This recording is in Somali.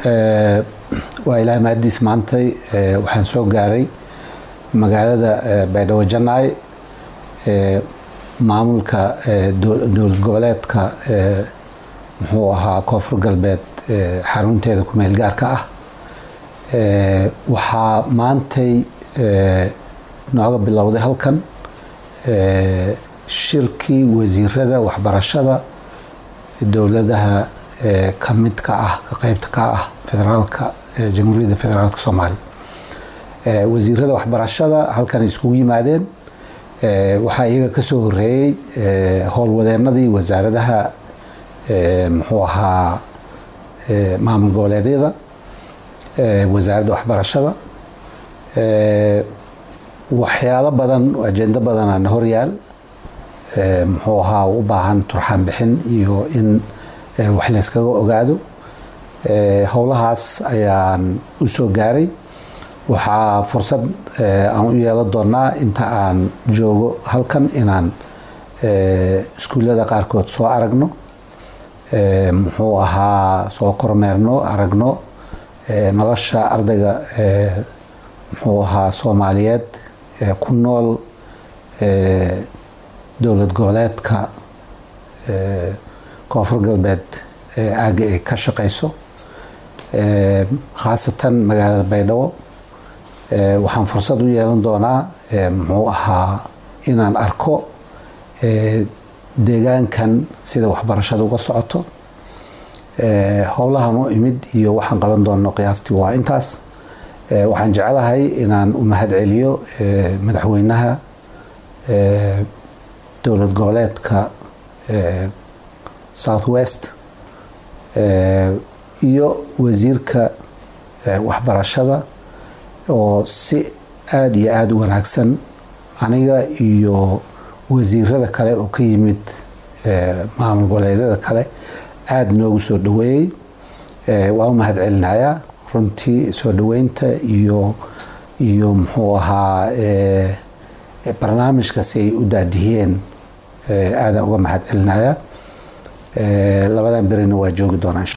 waa ilaahay mahadiis maantay waxaan soo gaaray magaalada baydhabo janaay maamulka dowlad goboleedka muxuu ahaa koonfur galbeed xarunteeda kumeel gaarka ah waxaa maantay nooga bilowday halkan shirkii wasiirada waxbarashada dowladaha ka midka ah ka qeybta ka ah federaalka jamhuuriyadda federaalka soomaaliya wasiirada waxbarashada halkan iskugu yimaadeen waxaa iyaga kasoo horeeyey howlwadeenadii wasaaradaha muxuu ahaa maamul goboleedyada wasaaradda waxbarashada waxyaalo badan ajendo badanaana horyaal muxuu ahaa u baahan turxaan bixin iyo in wax layskaga ogaado howlahaas ayaan u soo gaaray waxaa fursad aan u yeelan doonaa inta aan joogo halkan inaan iskuullada qaarkood soo aragno muxuu ahaa soo kormeerno aragno nolosha ardayga muxuu ahaa soomaaliyeed ku nool dowlad goboleedka koonfur galbeed aagga ay ka shaqeyso khaasatan magaalada baydhabo waxaan fursad u yeelan doonaa muxuu ahaa inaan arko deegaankan sida waxbarashada uga socoto howlahan u imid iyo waxaan qaban doono qiyaastii waa intaas waxaan jeclahay inaan u mahad celiyo madaxweynaha dowlad goboleedka south west iyo wasiirka waxbarashada oo si aada iyo aada u wanaagsan aniga iyo wasiirada kale oo ka yimid maamul goboleedyada kale aada noogu soo dhaweeyey waa u mahad celinayaa runtii soo dhaweynta iyo iyo muxuu ahaa barnaamijkaasi ay u daadihiyeen aadaan uga mahad celinaya labadan berina waa joogi doonaa